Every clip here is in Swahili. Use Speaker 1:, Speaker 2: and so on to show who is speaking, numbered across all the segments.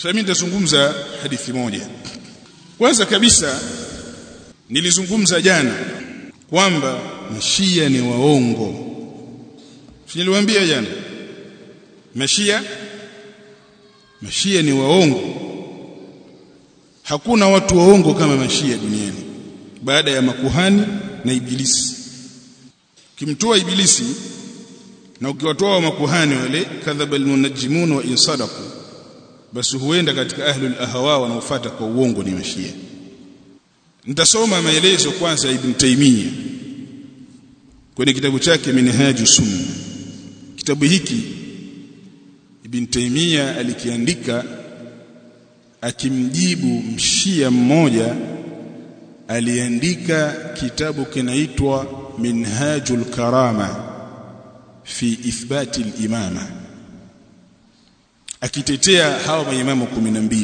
Speaker 1: sasa mimi nitazungumza hadithi moja kwanza kabisa nilizungumza jana kwamba mashia ni waongo niliwaambia jana mashia mashia ni waongo hakuna watu waongo kama mashia duniani baada ya makuhani na ibilisi kimtoa ibilisi na ukiwatoa wa makuhani wale kadhaba almunajjimun wa insadaqu basi huenda katika ahlul ahwa wanaofuata kwa uongo ni mashia nitasoma maelezo kwanza ibn Taymiyyah kwenye kitabu chake Minhaju Sunna kitabu hiki ibn Taymiyyah alikiandika akimjibu mshia mmoja aliandika kitabu kinaitwa Minhajul Karama fi ithbati al-imama akitetea hawa maimamu 12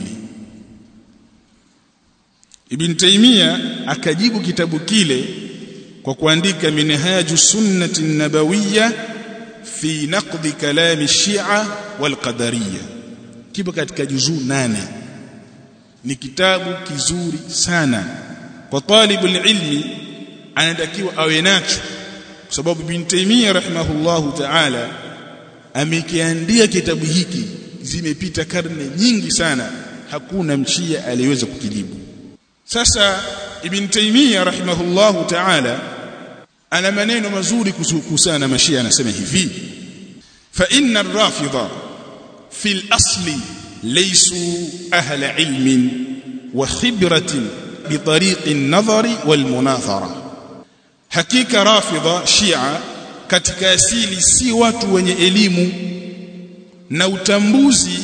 Speaker 1: Ibn Taymiyyah akajibu kitabu kile kwa kuandika Minhaju Sunnati Nabawiyya fi naqdi kalami Shia wal Qadariyya kipo katika juzuu nane ni kitabu kizuri sana kwa talibul ilmi anatakiwa awe nacho kwa sababu Ibn Taymiyyah rahimahullahu ta'ala amekiandia kitabu hiki zimepita karne nyingi sana hakuna mshia aliyeweza kukijibu sasa Ibn Taymiyyah rahimahullahu ta'ala ana maneno mazuri kuhusiana na mashia anasema hivi fa inna ar-rafidha fi al-asli laysu ahla ilmin wa khibratin bi tariq an-nadhari wal munathara hakika rafidha shia katika asili si watu wenye elimu na utambuzi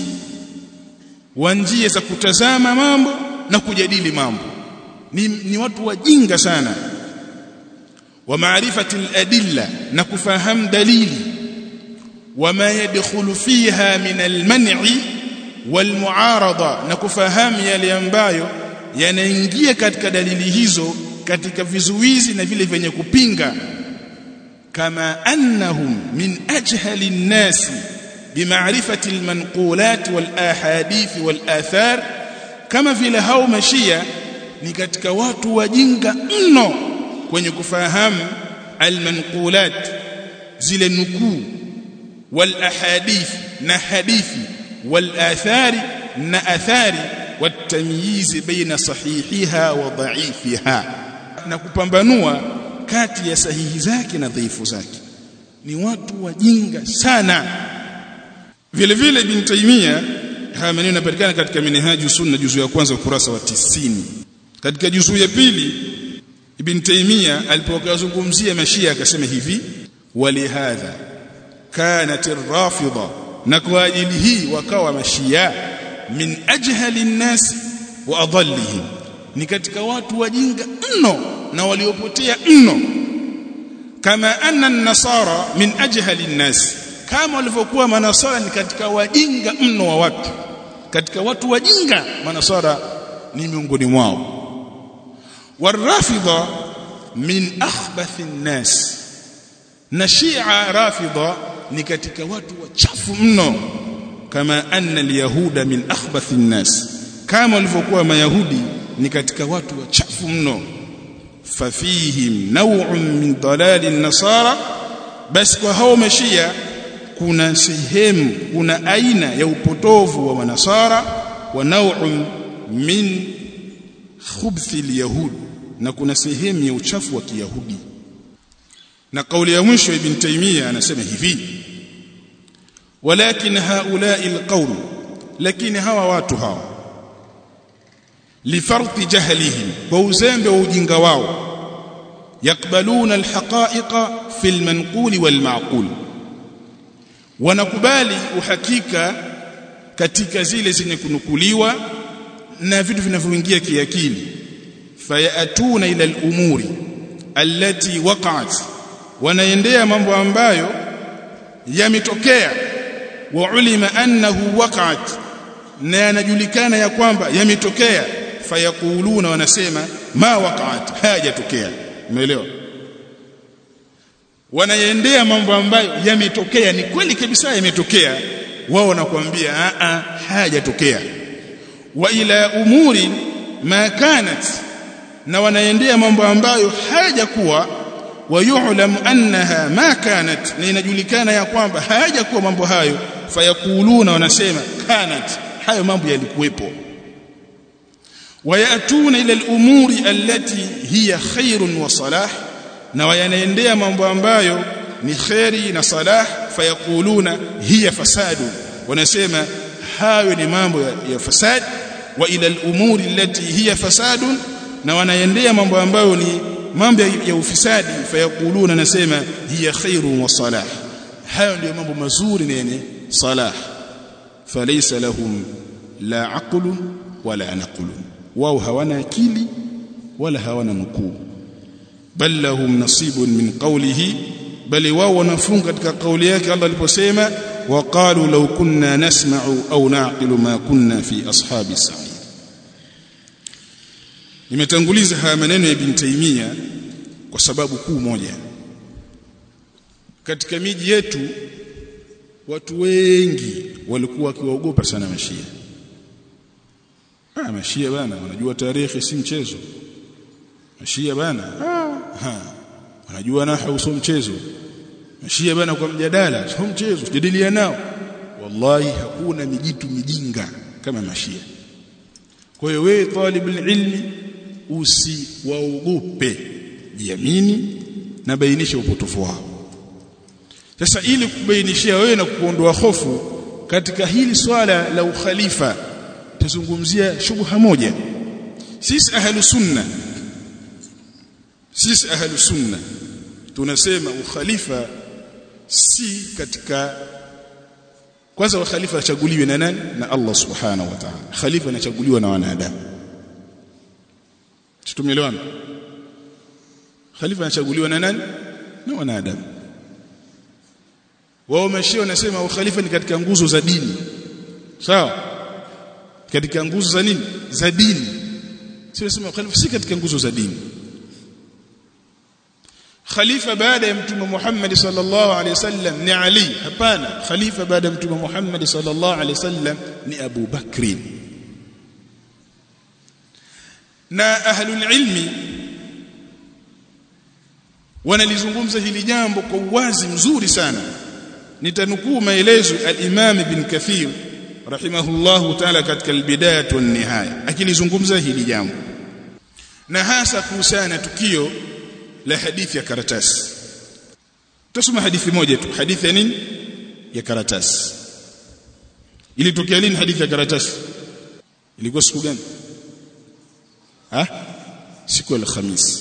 Speaker 1: wa njia za kutazama mambo na kujadili mambo ni, ni watu wajinga sana wa maarifati al-adilla na kufahamu dalili wama yadkhulu fiha min al-man'i wal-mu'arada na kufahamu yale ambayo yanaingia katika dalili hizo katika vizuizi na vile vyenye kupinga kama annahum min ajhali an-nasi bimaarifati al-manqulat wal-ahadith wal-athar kama vile hao mashia ni katika watu wajinga mno kwenye kufahamu almanqulat zile nukuu wal ahadith na hadithi wal athari na athari watamyiz baina sahihiha wa dha'ifiha na kupambanua kati ya sahihi zake na dhaifu zake ni watu wajinga sana vile vile ibn Taymiyyah haya maneno yanapatikana katika minhaju sunna juzu ya kwanza ukurasa wa tisini katika juzu ya pili ibn Taymiyyah alipokazungumzia mashia akasema hivi walihadha kanat ar-rafida na kwa ajili hii wakawa mashia min ajhali an-nas wa adallihim ni katika watu wajinga mno na waliopotea mno kama anna an-nasara min ajhali an-nas kama walivyokuwa manasara ni katika wajinga mno wa watu katika watu wajinga manasara ni miongoni mwao والرافضه من اخبث الناس na shia rafidha ni katika watu wachafu mno kama anna alyahuda min akhbath nnas kama walivyokuwa mayahudi ni katika watu wachafu mno fafihim naw'un min dalal an-nasara bas kwa hao mashia kuna sehemu kuna aina ya upotovu wa manasara wa naw'un min khubthi al-yahud na kuna sehemu ya uchafu wa kiyahudi na kauli ya mwisho ibn taymiya anasema hivi walakin haula'i alqawm lakini hawa watu hawa lifarti jahlihim kwa uzembe wa ujinga wao yakbaluna alhaqa'iqa fi almanqul walma'qul wanakubali uhakika katika zile zenye kunukuliwa na vitu vinavyoingia kiakili fayatuna ila al-umuri allati waqa'at wanaendea mambo ambayo yametokea wa ulima annahu waqa'at na yanajulikana ya kwamba yametokea fayakuluna wanasema ma waqa'at hayajatokea umeelewa wanaendea mambo ambayo yametokea ni kweli kabisa yametokea wao wanakuambia a a hayajatokea wa ila umuri ma kanat na wanaendea mambo ambayo hayajakuwa wayu'lam annaha ma kanat na inajulikana ya kwamba hayajakuwa mambo hayo fayakuluna wanasema kanat hayo mambo yalikuwepo wayatuna ila al-umuri allati hiya khairun wa salah na wayanaendea mambo ambayo ni khairi na salah fayakuluna hiya fasadu wanasema hayo ni mambo ya, ya fasad wa ila al-umuri allati hiya fasadun na wanaendea mambo ambayo ni mambo ya ufisadi fayakuluna nasema hiya khairun wa salah hayo ndio mambo mazuri na yenye salah falaysa lahum la aqlu wala naqlu wao hawana akili wala hawana nukuu bal lahum nasibun min qawlihi bali wao wanafunga katika kauli yake Allah aliposema waqalu law kunna nasma'u au naqilu ma kunna fi ashabi sa'id nimetanguliza haya maneno ya ibn Taymiyyah kwa sababu kuu moja katika miji yetu watu wengi walikuwa wakiwaogopa sana mashia ah mashia bana wanajua tarehe si mchezo mashia bana ah ha wanajua nahwu sio mchezo mashia bana kwa mjadala sio mchezo tujadilia nao wallahi hakuna mijitu mijinga kama mashia kwa hiyo wewe talibul ilmi usiwaogope jiamini na bainisha upotofu wao sasa ili kubainishia wewe na kuondoa hofu katika hili swala la ukhalifa tuzungumzia shubha moja sisi ahlu sunna sisi ahlu sunna tunasema ukhalifa si katika kwanza khalifa achaguliwe na nani na Allah subhanahu wa ta'ala khalifa anachaguliwa na wanadamu tumeelewana khalifa anachaguliwa na nani na wanadamu wao mashia wanasema ukhalifa ni katika nguzo za dini sawa katika nguzo za nini za dini sio nasema khalifa si katika nguzo za dini khalifa baada ya mtume Muhammad sallallahu alaihi wasallam ni Ali hapana khalifa baada ya mtume Muhammad sallallahu alaihi wasallam ni Abu Bakri na ahlul ilmi wanalizungumza hili jambo kwa uwazi mzuri sana nitanukuu maelezo al-Imam Ibn Kathir rahimahullahu ta'ala katika al-Bidayah wa nihaya akilizungumza hili jambo na hasa kuhusiana na tukio la hadithi ya karatasi tusome hadithi moja tu hadithi ya nini ya karatasi ilitokea lini hadithi ya karatasi ilikuwa siku gani ha siku ya Alhamisi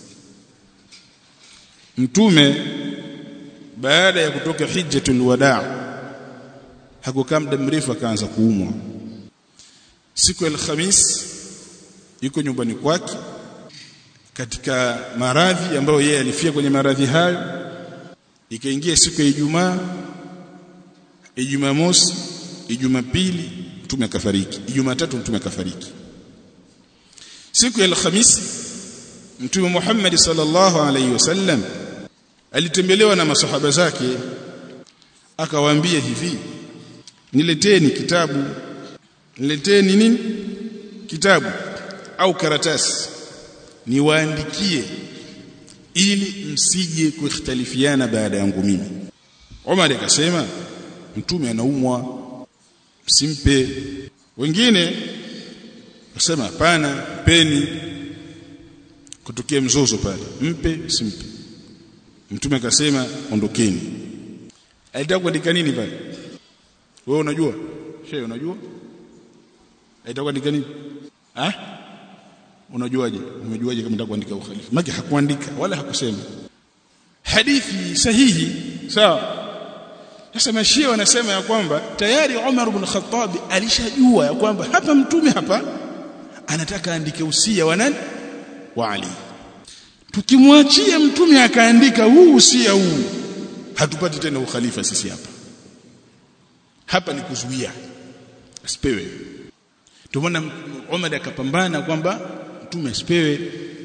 Speaker 1: mtume baada ya kutoka hijjatul wadaa hakukaa muda mrefu akaanza kuumwa siku ya Alhamis yuko nyumbani kwake katika maradhi ambayo yeye alifia kwenye maradhi hayo ikaingia siku ya Ijumaa Ijumaa mosi Ijumaa pili mtume akafariki Ijumaa tatu mtume akafariki siku ya Alhamisi mtume Muhammad sallallahu alaihi wasallam alitembelewa na masahaba zake akawaambia hivi nileteni kitabu nileteni nini kitabu au karatasi niwaandikie ili msije kuikhtalifiana baada yangu mimi Umar akasema mtume anaumwa msimpe wengine wasema hapana peni kutokea mzozo pale mpe simpe mtume akasema ondokeni alitaka kuandika nini pale wewe unajua shehe unajua alitaka kuandika nini ah unajuaje umejuaje kama nataka kuandika ukhalifa maki hakuandika wala hakusema hadithi sahihi sawa sasa mashia wanasema ya kwamba tayari Umar ibn Khattab alishajua ya kwamba hapa mtume hapa anataka andike usia wa nani wa Ali tukimwachia mtume akaandika huu usia huu hatupati tena ukhalifa sisi hapa hapa ni kuzuia asipewe ndio maana Umar akapambana kwamba mtume asipewe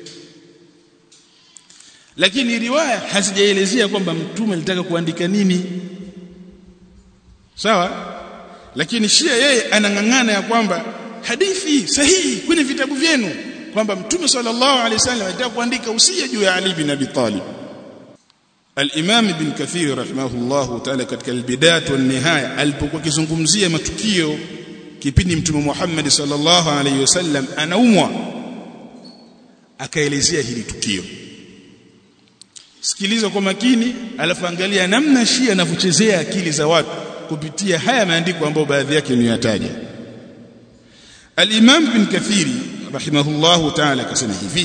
Speaker 1: lakini riwaya hazijaelezea kwamba mtume alitaka kuandika nini sawa lakini shia yeye anang'ang'ana ya kwamba hadithi sahihi kwenye vitabu vyenu kwamba mtume sallallahu alaihi wasallam alitaka kuandika usia juu ya Ali bin Abi Talib Al-Imam Ibn Kathir rahimahullahu ta'ala katika al-Bidayah wa nihaya alipokuwa kizungumzia matukio kipindi mtume Muhammad sallallahu alaihi wasallam anaumwa akaelezea hili tukio sikiliza kwa makini alafu angalia namna Shia anavyochezea akili za watu kupitia haya maandiko ambayo baadhi yake nimeyataja Al-Imam Ibn Kathir rahimahullahu ta'ala akasema hivi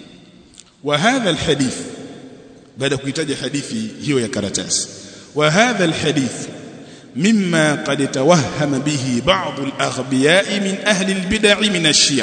Speaker 1: wa hadha al-hadith baada kuitaja hadithi hiyo ya karatasi wa hadha al-hadith mimma qad tawahhama bihi ba'd al-aghbiya' min ahli al-bid'ah min ash-shi'a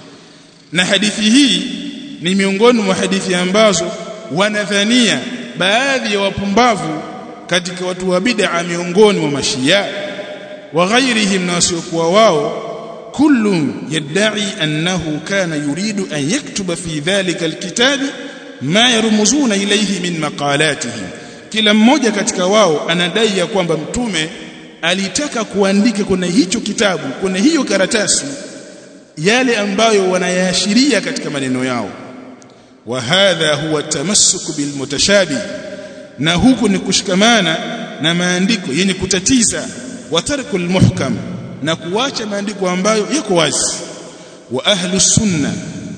Speaker 1: na hadithi hii ni miongoni mwa hadithi ambazo wanadhania baadhi ya wapumbavu katika watu wa bid'a miongoni mwa mashia wa ghairihim na wasiokuwa wao kullu yad'i annahu kana yuridu an yaktuba fi dhalika alkitab ma yarmuzuna ilayhi min maqalatihim kila mmoja katika wao anadai ya kwamba mtume alitaka kuandika kwenye hicho kitabu kwenye hiyo karatasi yale ambayo wanayaashiria katika maneno yao wa hadha huwa tamassuk bil mutashabih na huku ni kushikamana na maandiko yenye kutatiza wa tarkul muhkam na kuacha maandiko ambayo yako wazi wa ahlu sunna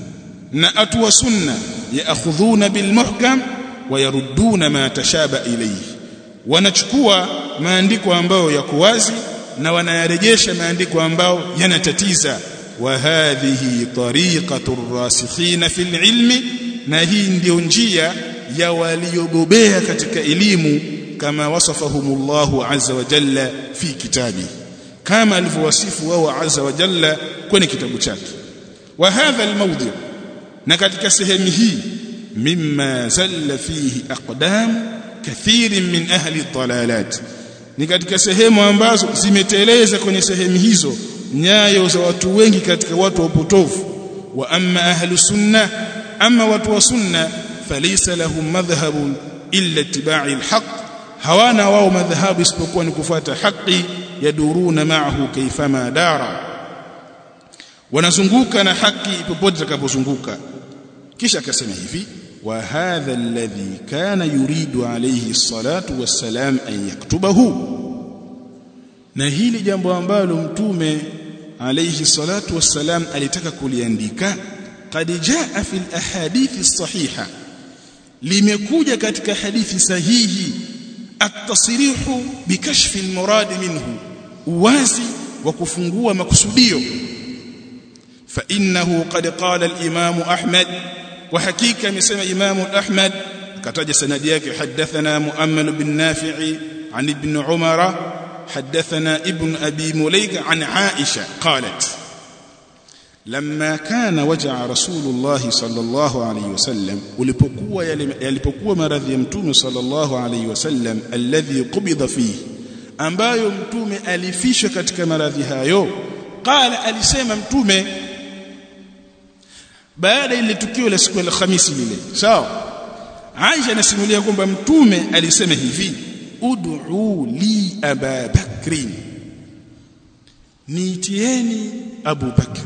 Speaker 1: na atu wa sunna yaakhudhuna bil muhkam wa yarudduna ma tashaba ilayhi wanachukua maandiko ambayo yako wazi na wanayarejesha maandiko ambayo yanatatiza wa hadhihi tariqatu rasikhina fil ilmi na hii ndio njia ya waliobobea katika elimu kama wasafahumullahu azza wa jalla fi kitabi kama alivyowasifu wao azza wa jalla kwenye kitabu chake wa hadha almawdi na katika sehemu hii mimma zalla fihi aqdam kathirin min ahli dalalat ni katika sehemu ambazo zimeteleza kwenye sehemu hizo nyayo za watu wengi katika watu wa upotofu wa amma ahlu sunna amma watu wa sunna falaysa lahum madhhabun illa ittiba'i alhaq hawana wao madhhabu isipokuwa ni kufuata haki yaduruna ma'ahu kaifama dara wanazunguka na haki popote takapozunguka kisha akasema hivi wa hadha alladhi kana yuridu alayhi salatu wassalam an yaktubahu na hili jambo ambalo mtume alayhi salatu wassalam alitaka kuliandika qad jaa fi alahadithi sahiha limekuja katika hadithi sahihi at-tasrihu bikashfi al-murad minhu uwazi wa kufungua makusudio fa innahu qad qala al-imam ahmad wa hakika amesema imam ahmad kataja sanadi yake hadathana muammal bin nafi'i an ibn umara حدثنا ابن أبي مليك عن عائشة قالت لما كان وجع رسول الله صلى الله عليه وسلم ولپokua yalipokuwa maradhi ya mtume sallallahu alayhi wasallam alladhi qubida fihi ambayo mtume alifishwa katika maradhi hayo qala alisema mtume baada ile tukio la siku ya Alhamisi lile sawa Aisha anasimulia kwamba mtume alisema hivi ud'u li aba bakrin niitieni abu bakri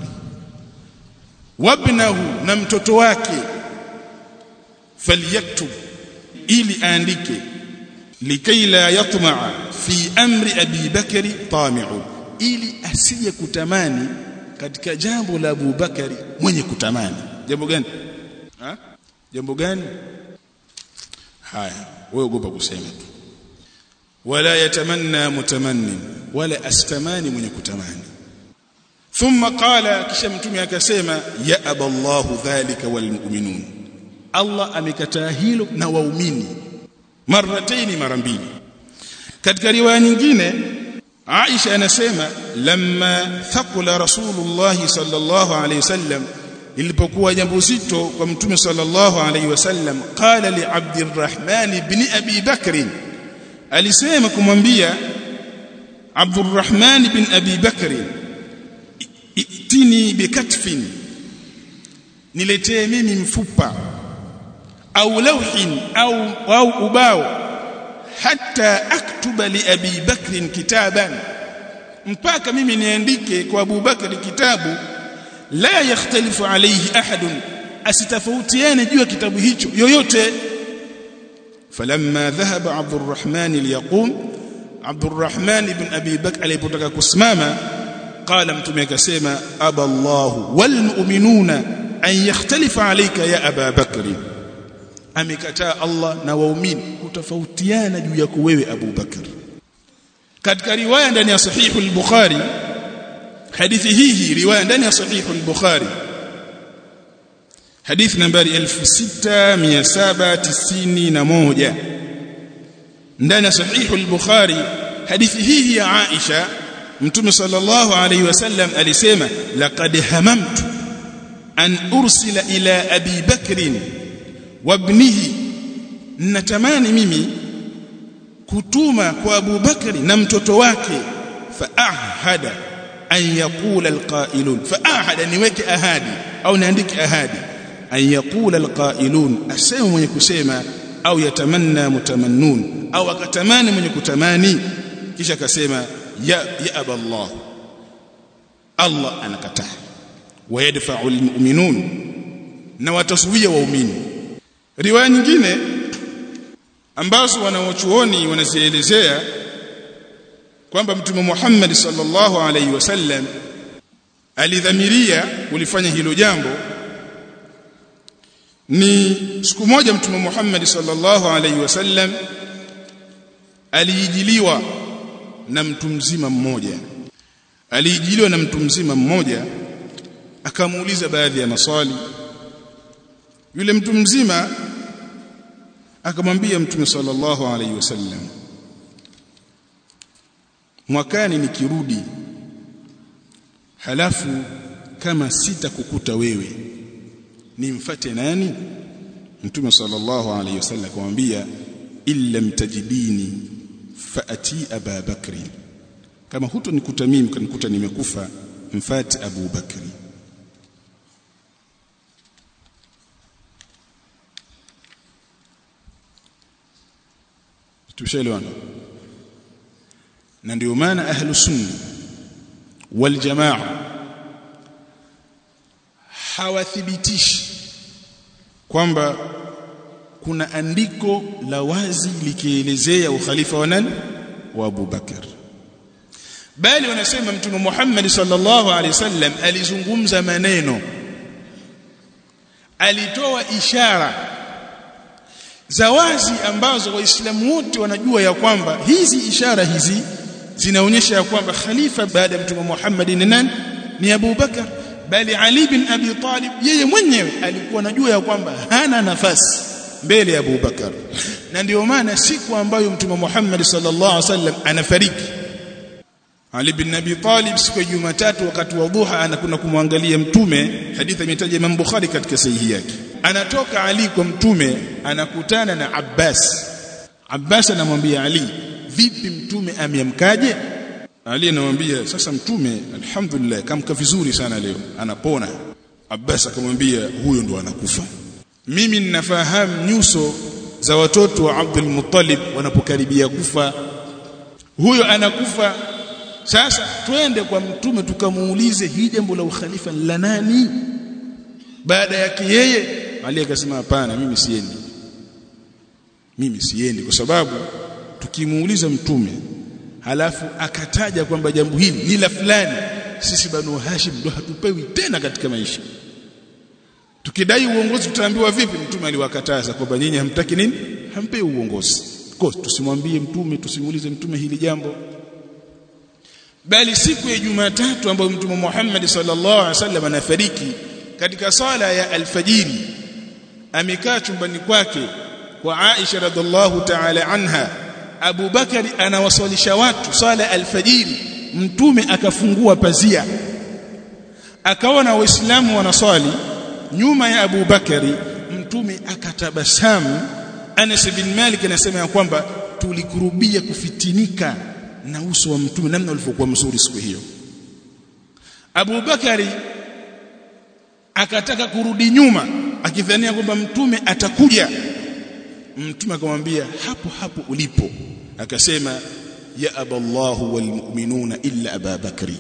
Speaker 1: wabnahu na mtoto wake falyaktub ili aandike likay la yatma'a fi amri abi bakri tami'u ili asije kutamani katika jambo la Abu Bakari mwenye kutamani jambo gani ha jambo gani haya wewe ogopa kusema tu wala yatamanna mutamannin wala astamani mwenye kutamani thumma qala kisha mtume akasema ya aballahu dhalika walmu'minun Allah amekataa hilo na waumini marataini mara mbili katika riwaya nyingine Aisha anasema lamma thaqula rasulullah sallallahu alayhi wasallam ilipokuwa jambo zito kwa mtume sallallahu alayhi wasallam qala li abdirrahman ibn abi bakr alisema kumwambia abdurrahman ibn abi bakr itini bikatfin niletee mimi mfupa au lawhin au au ubao hatta aktuba li abi bakr kitaban mpaka mimi niandike kwa Abu Bakari kitabu la yakhtalifu alayhi ahadun asitafautiane juu ya kitabu hicho yoyote falamma dhahaba Abdurrahman liyaqum Abdurrahman ibn Abi Bakr alipotaka kusimama qala mtume akasema aballahu walmu'minuna an yakhtalifa alayka ya Aba Bakr amekataa Allah na waumini kutofautiana juu yako wewe Abu Bakr katika riwaya ndani ya sahihu al-Bukhari hadithi hii riwaya ndani ya sahihu al-Bukhari hadithi nambari 6791 ndani ya sahihu al-Bukhari hadithi hii ya Aisha Mtume sallallahu alayhi wasallam alisema laqad hamamtu an ursila ila Abi Bakr wa ibnihi natamani mimi kutuma kwa Abu Bakri na mtoto wake faahada an yaqula alqailun faahada niweke ahadi au niandike ahadi an yaqula alqailun asema mwenye kusema au yatamanna mutamannun au akatamani mwenye kutamani kisha akasema ya ya aballah Allah anakataa wayadfa'u almu'minun na wataswia waumini riwaya nyingine ambazo wanawachuoni wanazielezea kwamba mtume Muhammad sallallahu alaihi wasallam alidhamiria kulifanya hilo jambo ni siku moja mtume Muhammad sallallahu alaihi wasallam aliijiliwa na mtu mzima mmoja aliijiliwa na mtu mzima mmoja akamuuliza baadhi ya maswali yule mtu mzima akamwambia mtume sallallahu alaihi wasallam mwakani nikirudi halafu kama sitakukuta wewe nimfate nani mtume sallallahu alaihi wasallam akamwambia illa mtajidini faati aba bakri kama hutonikuta mimi kanikuta nimekufa mfate abu bakri tushaelewana na ndio maana ahlus sunna wal jamaa hawathibitishi kwamba kuna andiko la wazi likielezea ukhalifa wa nani wa Abu Bakar bali wanasema mtume Muhammad sallallahu alaihi wasallam alizungumza maneno alitoa ishara za wazi ambazo waislamu wote wanajua ya kwamba hizi ishara hizi zinaonyesha ya kwamba khalifa baada ya mtume Muhammad ni nani ni Abu Bakar bali Ali bin Abi Talib yeye mwenyewe alikuwa anajua ya kwamba hana nafasi mbele ya Abu Bakar na ndio maana siku ambayo mtume Muhammad sallallahu alaihi wasallam anafariki Ali bin Abi Talib siku ya Jumatatu wakati wa dhuha anakwenda kumwangalia mtume hadithi imetaja Imam Bukhari katika sahihi yake anatoka Ali kwa mtume anakutana na Abbas Abbas anamwambia Ali vipi mtume ameamkaje Ali anamwambia sasa mtume alhamdulillah kamka vizuri sana leo anapona Abbas akamwambia huyo ndo anakufa mimi ninafahamu nyuso za watoto wa Abdul Muttalib wanapokaribia kufa huyo anakufa sasa twende kwa mtume tukamuulize hii jambo la ukhalifa la nani baada yake yeye Ali akasema hapana mimi siendi mimi siendi kwa sababu tukimuuliza mtume halafu akataja kwamba jambo hili ni la fulani sisi banu Hashim ndo hatupewi tena katika maisha tukidai uongozi tutaambiwa vipi mtume aliwakataza kwamba nyinyi hamtaki nini hampewi uongozi kwa tusimwambie mtume tusimuulize mtume hili jambo bali siku ya Jumatatu ambayo mtume Muhammad sallallahu alaihi wasallam anafariki katika sala ya alfajiri amekaa chumbani kwake kwa Aisha radhiallahu ta'ala anha Abu Bakari anawaswalisha watu sala alfajiri mtume akafungua pazia akaona waislamu wanaswali nyuma ya Abu Bakari mtume akatabasamu Anas bin Malik anasema ya kwamba tulikurubia kufitinika na uso wa mtume namna ulivyokuwa mzuri siku hiyo Abu Bakari akataka kurudi nyuma akidhania kwamba mtume atakuja mtume akamwambia hapo hapo ulipo akasema ya aballahu walmu'minuna illa Aba Bakri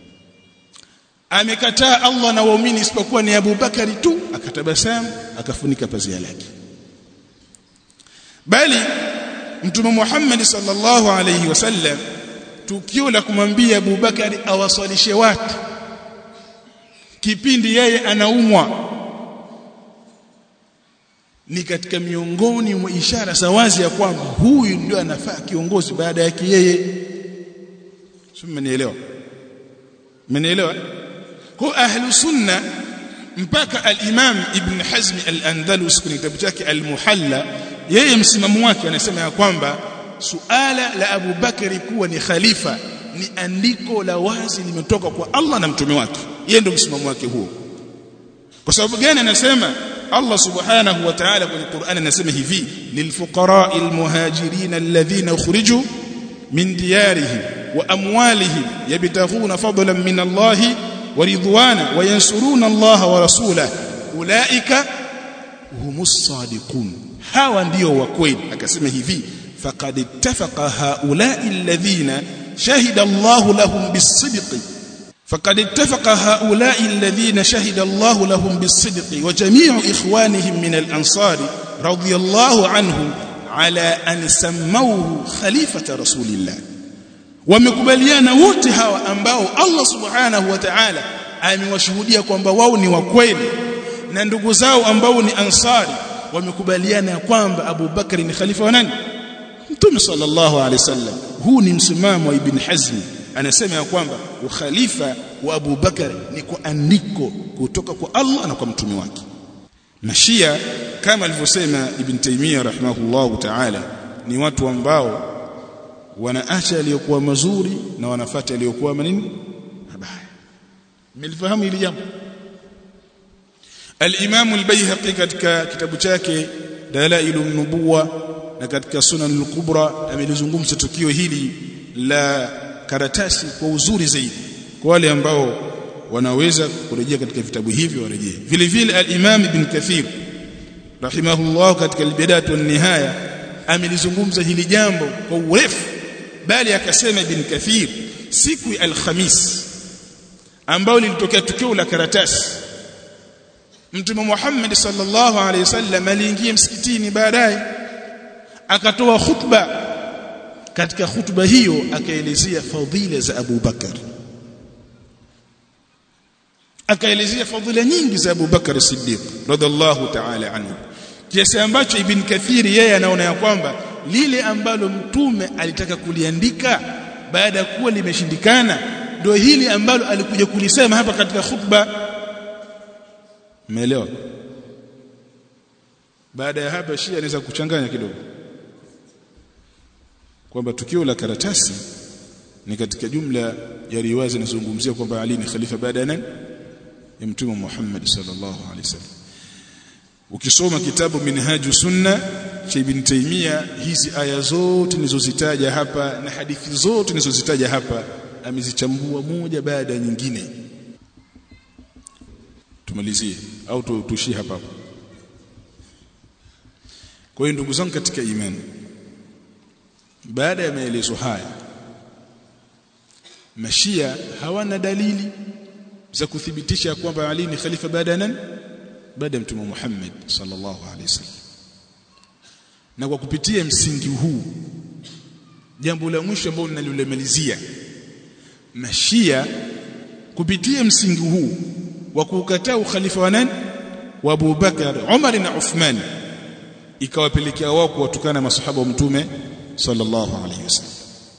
Speaker 1: amekataa Allah na waumini isipokuwa ni Abu Bakari tu akatabasamu akafunika pazia lake bali mtume Muhammad sallallahu alayhi wasallam tukio la kumwambia Abu Bakari awaswalishe watu kipindi yeye anaumwa ni katika miongoni mwa ishara za wazi ya kwamba huyu ndio anafaa kiongozi baada yake yeye sio mmenielewa mmenielewa kwa ahlu sunna mpaka al-Imam Ibn Hazm al-Andalus kwenye kitabu chake al-Muhalla yeye msimamo wake anasema ya kwamba suala la Abu Bakari kuwa ni khalifa ni andiko la wazi limetoka kwa Allah na mtume wake yeye ndio msimamo wake huo kwa sababu gani anasema Allah subhanahu wa ta'ala kwenye Qur'an anasema hivi lilfuqara'il muhajirin alladhina ukhriju min diyarihim wa amwalihim yabtaghuna fadlan min Allah wa ridwana wa yansuruna Allah wa rasulahu ulaika humus sadiqun hawa ndio wa kweli akasema hivi faqad ittafaqa haula'i alladhina shahida Allah lahum bis-sidqi فقد اتفق هؤلاء الذين شهد الله لهم بالصدق وجميع إخوانهم من الأنصار رضي الله عنهم على أن سموه خليفة رسول الله wamekubaliana wote hawa ambao Allah subhanahu wa ta'ala amewashuhudia kwamba wao ni wa kweli na ndugu zao ambao ni ansari wamekubaliana kwamba Abu Bakari ni khalifa wa nani Mtume sallallahu alaihi wasallam huu ni msimamo wa Ibn Hazm anasema ya kwamba ukhalifa wa Abu Bakar ni kwa andiko kutoka kwa Allah na kwa mtume wake Mashia kama alivyosema Ibn Taymiyyah rahimahullahu ta'ala ni watu ambao wanaacha aliyokuwa mazuri na wanafuata aliyokuwa manini mabaya mlifahamu hili jambo Al-Imam al-Baihaqi katika kitabu chake Dalailun Nubuwa na katika Sunan al-Kubra amelizungumza tukio hili la karatasi kwa uzuri zaidi kwa wale ambao wanaweza kurejea katika vitabu hivi warejee vile vile al-Imam Ibn Kathir rahimahullah katika al-Bidayah wa nihaya amelizungumza hili jambo kwa urefu bali akasema Ibn Kathir siku ya al-Khamis ambao lilitokea tukio la karatasi Mtume Muhammad sallallahu alaihi wasallam aliingia msikitini baadaye akatoa khutba katika khutba hiyo akaelezea fadhila za Abu Bakar akaelezea fadhila nyingi za Abu Bakar Siddiq radhiallahu ta'ala anhu kiasi ambacho Ibn Kathiri yeye anaona ya kwamba lile ambalo mtume alitaka kuliandika baada ya kuwa limeshindikana ndio hili ambalo alikuja kulisema hapa katika khutba umeelewa baada ya hapa Shia anaweza kuchanganya kidogo kwamba tukio la karatasi ni katika jumla ya riwaya zinazozungumzia kwamba Ali ni khalifa baada ya nani ya mtume Muhammad sallallahu alaihi wasallam ukisoma kitabu minhaju sunna cha ibn Taymiyyah hizi aya zote nilizozitaja hapa na hadithi zote nilizozitaja hapa amezichambua moja baada ya nyingine tumalizie au tuishie hapa hapa kwa hiyo ndugu zangu katika imani baada ya maelezo haya mashia hawana dalili za kuthibitisha kwamba Ali ni khalifa baada ya nani baada ya mtume Muhammad sallallahu alaihi wasallam na kwa kupitia msingi huu jambo la mwisho ambalo ninalolemalizia mashia kupitia msingi huu wa kukataa ukhalifa wa nani wa Abu Bakar Umar na Uthman ikawapelekea wao kuwatukana masahaba wa mtume sallallahu alaihi wasallam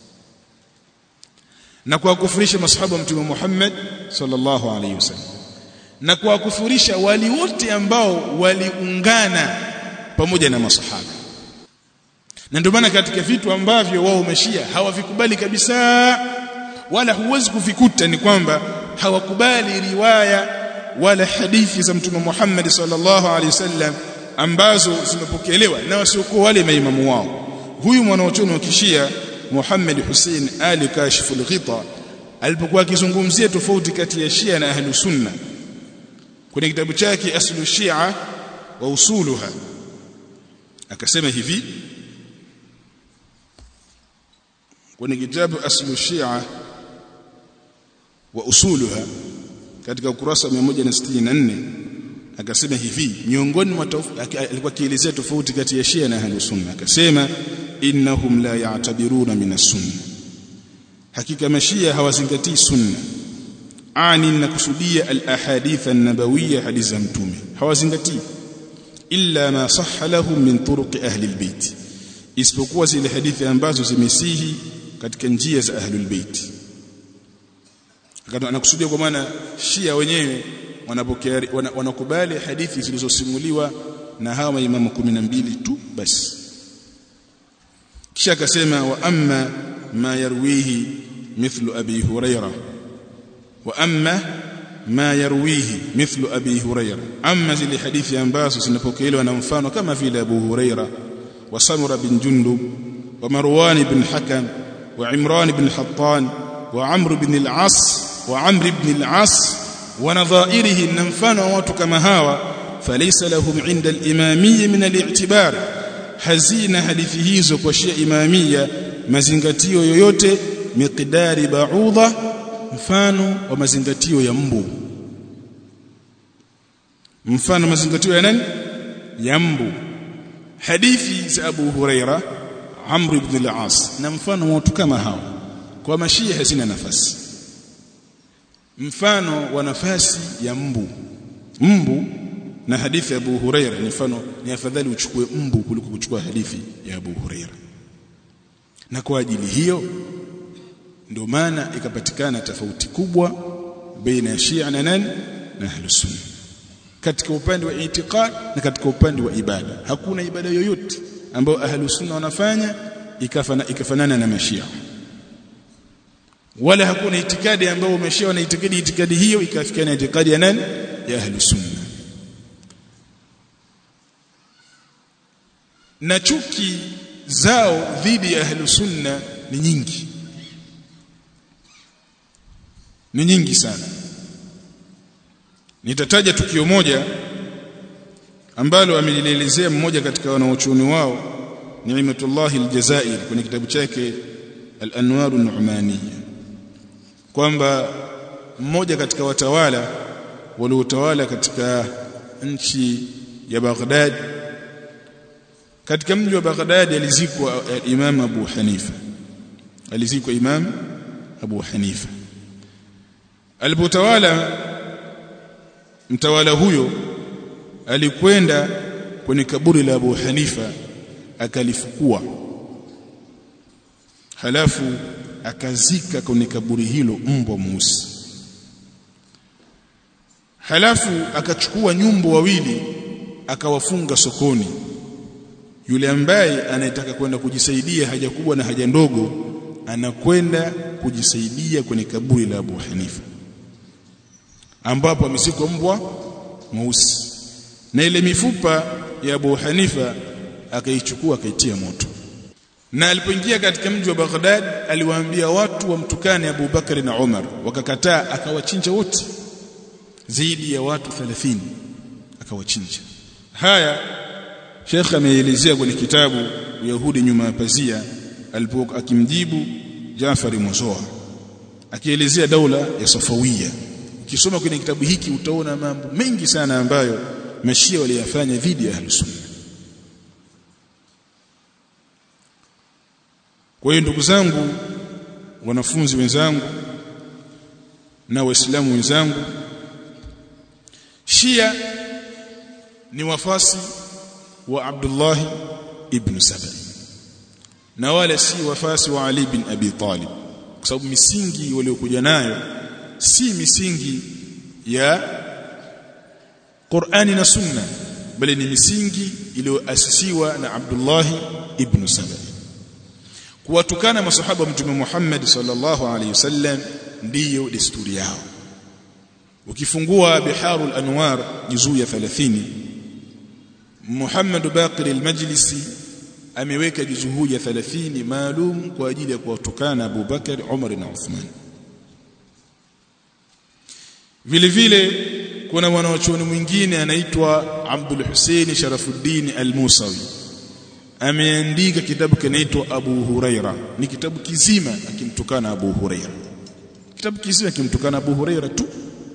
Speaker 1: na kuwakufurisha masahaba wa mtume Muhammad sallallahu alaihi wasallam na kuwakufurisha wali wote ambao waliungana pamoja na masahaba na ndio maana katika vitu ambavyo wao mashia hawavikubali kabisa wala huwezi kuvikuta ni kwamba hawakubali riwaya wala hadithi za mtume Muhammad sallallahu alaihi wasallam ambazo zimepokelewa na wasiokuwa wale maimamu wao huyu mwanachuoni wa kishia Muhammad Hussein Ali Kashif al-Ghita alipokuwa akizungumzia tofauti kati ya Shia na Ahlu Sunna kwenye kitabu chake Aslu Shia wa Usuluha akasema hivi kwenye kitabu aslu shia wa usuluha katika ukurasa wa 164 akasema hivi miongoni mwa alikuwa kielezea tofauti kati ya Shia na Ahlus Sunna akasema innahum la ya'tabiruna min as-sunna hakika mashia hawazingatii sunna ani nakusudia al-ahadith an-nabawiyya hadithi za mtume hawazingatii illa ma sahha lahum min turuq ahli al-bait isipokuwa zile hadithi ambazo zimesihi katika njia za ahlul bait anakusudia kwa maana Shia wenyewe wanapokea wanakubali hadithi zilizosimuliwa na hawa maimamu 12 tu basi kisha akasema wa amma ma yarwihi mithlu abi huraira wa amma ma yarwihi mithlu abi huraira amma zile hadithi ambazo zinapokelewa na mfano kama vile abu huraira wa samura bin jundub wa marwan bin hakam wa imran bin hattan wa amr bin al-as wa amr ibn al-as wa nadhairihi na mfano wa watu kama hawa falaysa lahum inda al-imamiyya min al-i'tibar hazina hadithi hizo kwa shia imamia mazingatio yoyote miqdari ba'udha mfano wa mazingatio ya mbu mfano mazingatio ya nani ya mbu hadithi za Abu Huraira Amr ibn al-As na mfano wa watu kama hao kwa mashia hazina nafasi mfano wa nafasi ya mbu mbu na hadithi ya Abu Huraira ni mfano ni afadhali uchukue mbu kuliko kuchukua hadithi ya Abu Huraira na kwa ajili hiyo ndio maana ikapatikana tofauti kubwa baina ya Shia na nani na Ahlus Sunna katika upande wa itikad na katika upande wa ibada hakuna ibada yoyote ambayo Ahlus Sunna wanafanya ikafana ikafanana na Mashia wala hakuna itikadi ambayo umeshia na itikadi itikadi hiyo ikafikiana itikadi ya nani ya Ahlus Sunna na chuki zao dhidi ya Ahlus Sunna ni nyingi ni nyingi sana nitataja tukio moja ambalo amelielezea mmoja katika wanaochuoni wao Ni'matullah al-Jazair kwenye kitabu chake Al-Anwar an-Nu'maniyya kwamba mmoja katika watawala waliotawala katika nchi ya Baghdad katika mji wa Baghdad alizikwa Imam Abu Hanifa alizikwa Imam Abu Hanifa alipotawala mtawala huyo alikwenda kwenye kaburi la Abu Hanifa akalifukua halafu akazika kwenye kaburi hilo mbwa mweusi halafu akachukua nyumbu wawili akawafunga sokoni yule ambaye anayetaka kwenda kujisaidia haja kubwa na haja ndogo anakwenda kujisaidia kwenye kaburi la Abu Hanifa ambapo amesikwa mbwa mweusi na ile mifupa ya Abu Hanifa akaichukua akaitia moto na alipoingia katika mji wa Baghdad aliwaambia watu wamtukane Abu Bakari na Umar wakakataa akawachinja wote zaidi ya watu 30 akawachinja haya Sheikh ameelezea kwenye kitabu Yahudi nyuma ya pazia alipokuwa akimjibu Jafari Mozoa akielezea daula ya Safawiya ukisoma kwenye kitabu hiki utaona mambo mengi sana ambayo mashia waliyafanya dhidi ya Ahlus Sunna Kwa hiyo ndugu zangu wanafunzi wenzangu na waislamu wenzangu Shia ni wafasi wa Abdullah ibn Saba na wala si wafasi wa Ali bin Abi Talib kwa sababu misingi waliokuja nayo si misingi ya Qur'ani na Sunna bali ni misingi iliyoasisiwa na Abdullah ibn Saba kuwatukana masahaba wa mtume Muhammad sallallahu alaihi wasallam ndiyo desturi yao ukifungua biharul anwar juzuu ya 30 Muhammad Baqir al-Majlisi ameweka juzuu ya 30 maalum kwa ajili ya kuwatukana Abu Bakar Umar na Uthman vile vile kuna mwanachuoni mwingine anaitwa Abdul Hussein Sharafuddin al-Musawi ameandika kitabu kinaitwa Abu Huraira ni kitabu kizima akimtukana Abu Huraira kitabu kizima akimtukana Abu Huraira tu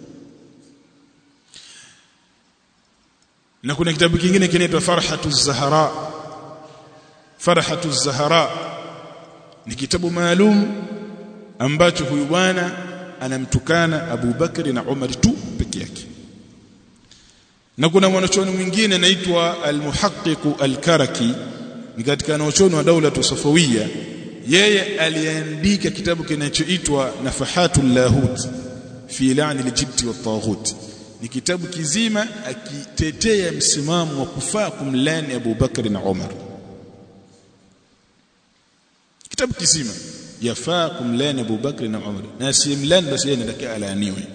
Speaker 1: na kuna kitabu kingine kinaitwa Farhatu Zahara Farhatu Zahara ni kitabu maalum ambacho huyu bwana anamtukana Abu Bakari na Umar tu peke yake na kuna mwanachuoni mwingine anaitwa Al-Muhaqqiq Al-Karaki ni katika wanachuoni wa daula Safawiyya yeye aliandika kitabu kinachoitwa Nafahatul Lahut fi la'ni al-jibt wa taghut ni kitabu kizima akitetea msimamo wa kufaa kumlani Abu Bakari na Umar kitabu kizima yafaa kumlani Abu Bakr na Umar na asimlani basi yeye anataka alaaniwe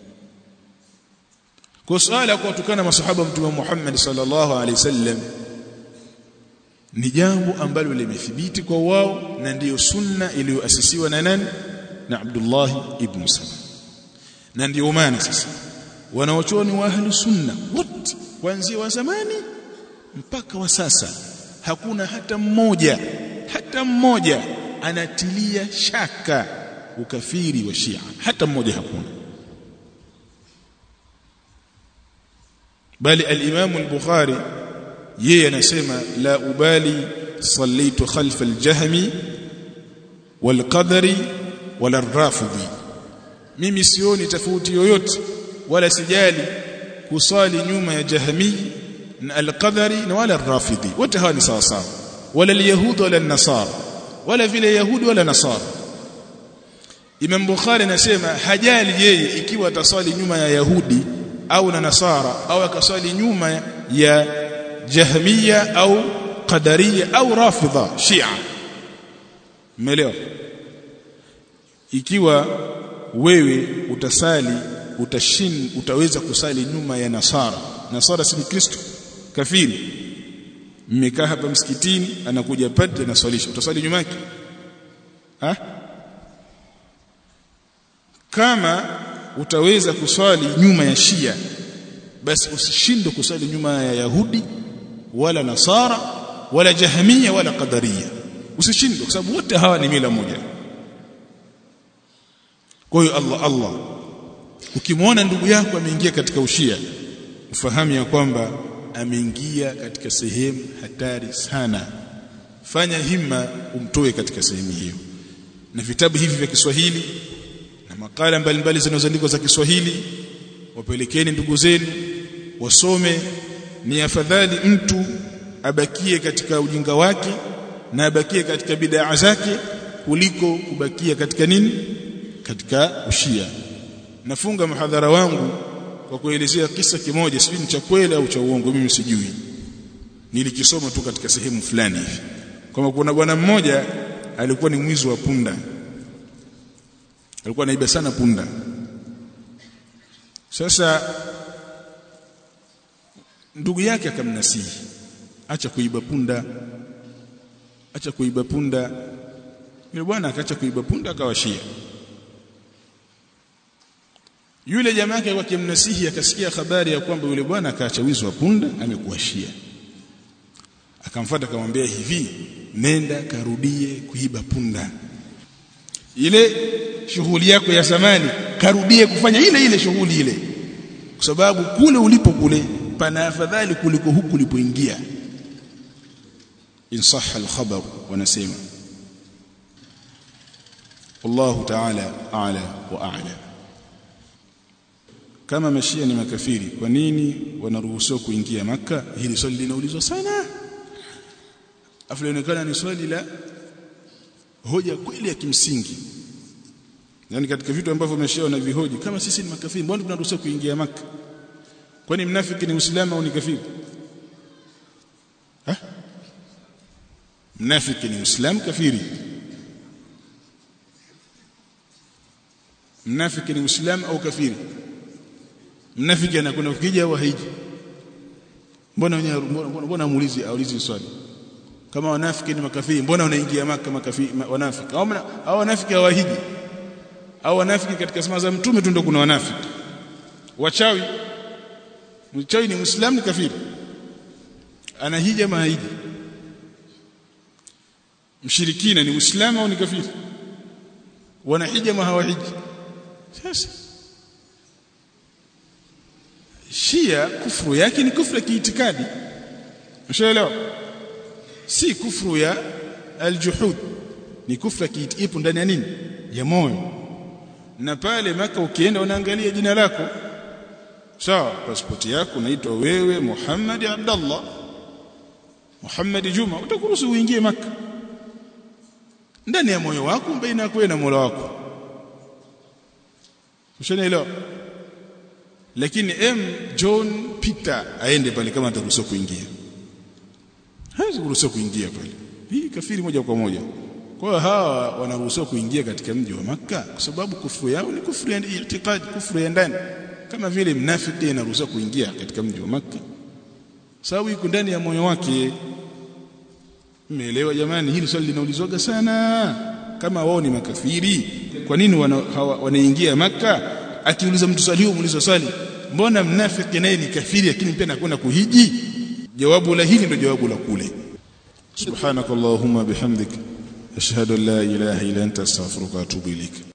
Speaker 1: kwa swala kwa kutukana masahaba mtume Muhammad sallallahu alaihi wasallam ni jambo ambalo limethibiti kwa wao na ndiyo sunna iliyoasisiwa na nani na Abdullah ibn Saba na ndiyo maana sasa wanaochuoni wa ahli sunna wote kuanzia wa zamani mpaka wa sasa hakuna hata mmoja hata mmoja anatilia shaka ukafiri wa Shia hata mmoja hakuna bali al-Imam al-Bukhari yeye anasema la ubali sallaitu khalfa al-Jahmi wal-Qadari wala ar-Rafidhi mimi sioni tofauti yoyote wala sijali kusali nyuma ya Jahmi na al-Qadari na wala ar-Rafidhi wote hawa ni sawa sawa wala al-Yahud wala an-Nasara wala vile Yahudi wala Nasara Imam Bukhari anasema hajali yeye ikiwa ataswali nyuma ya Yahudi au na Nasara au akaswali nyuma ya Jahmiya au Qadariya au Rafidha Shia Umeelewa ikiwa wewe utasali utashin utaweza kusali nyuma ya Nasara Nasara si Kristo kafiri mmekaa hapa msikitini anakuja padre anaswalisha utaswali nyuma yake ha kama utaweza kuswali nyuma ya Shia basi usishinde kuswali nyuma ya Yahudi wala Nasara wala Jahmiya wala Qadariya usishinde kwa sababu wote hawa ni mila moja kwa hiyo Allah Allah ukimwona ndugu yako ameingia katika ushia ufahamu ya kwamba ameingia katika sehemu hatari sana fanya himma umtoe katika sehemu hiyo na vitabu hivi vya Kiswahili na makala mbalimbali zinazoandikwa za Kiswahili wapelekeni ndugu zenu wasome ni afadhali mtu abakie katika ujinga wake na abakie katika bid'a zake kuliko kubakia katika nini katika ushia nafunga mhadhara wangu kwa kuelezea kisa kimoja sijui ni cha kweli au cha uongo mimi sijui nilikisoma tu katika sehemu fulani hivi kama kuna bwana mmoja alikuwa ni mwizi wa punda alikuwa anaiba sana punda sasa ndugu yake akamnasihi acha kuiba punda acha kuiba punda yule bwana akaacha kuiba punda akawashia yule jamaa yake akimnasihi akasikia habari ya kwamba yule bwana akaacha wizi wa punda amekuashia akamfuata akamwambia hivi nenda karudie kuiba punda ile shughuli yako ya zamani karudie kufanya ile ile shughuli ile kwa sababu kule ulipo kule pana afadhali kuliko huku ulipoingia insah al-khabar wanasema wallahu ta'ala a'la wa a'la kama mashia ni makafiri kwa nini wanaruhusiwa kuingia maka hili swali linaulizwa sana afilionekana ni swali la hoja kweli ya kimsingi yani katika vitu ambavyo mashia wanavihoji kama sisi ni makafiri mbona tunaruhusiwa kuingia maka kwani mnafiki ni muislamu au ni kafiri ha mnafiki ni muislamu kafiri mnafiki ni muislamu au kafiri mnafiki anakwenda ukija au haiji mbona mbona mbona muulizi aulizi swali kama wanafiki ni makafiri mbona unaingia maka makafiri wanafiki au au wanafiki hawahiji au wanafiki katika sema za mtume tu ndio kuna wanafiki wachawi mchawi ni muislamu ni kafiri anahija mahiji mshirikina ni muislamu au ni kafiri wanahija ma hawahiji sasa Shia kufuru yake ni kufuru ya kiitikadi ushaelewa si kufuru ya aljuhud ni kufuru ya ipo ndani ya nini ya moyo na pale maka ukienda unaangalia jina lako sawa pasipoti yako unaitwa wewe Muhammad Abdullah Muhammad Juma utakuruhusu uingie maka ndani ya moyo wako baina yako na Mola wako ushanielewa lakini M John Peter aende pale kama ataruhusiwa kuingia hawezi kuruhusiwa kuingia pale hii kafiri moja kwa moja kwa hiyo hawa wanaruhusiwa kuingia katika mji wa maka kwa sababu kufuru yao ni kufuru ya itikadi kufuru ya ndani kama vile mnafiki anaruhusiwa kuingia katika mji wa maka sababu iko ndani ya moyo wake Mmeelewa jamani hili swali linaulizwaga sana kama wao ni makafiri kwa nini wanaingia wana maka akiuliza mtu swali huo muuliza swali mbona mnafiki naye ni kafiri lakini pia anakwenda kuhiji jawabu la hili ndio jawabu la kule subhanakallahumma bihamdik ashhadu an la ilaha illa anta astaghfiruka wa atubu ilaik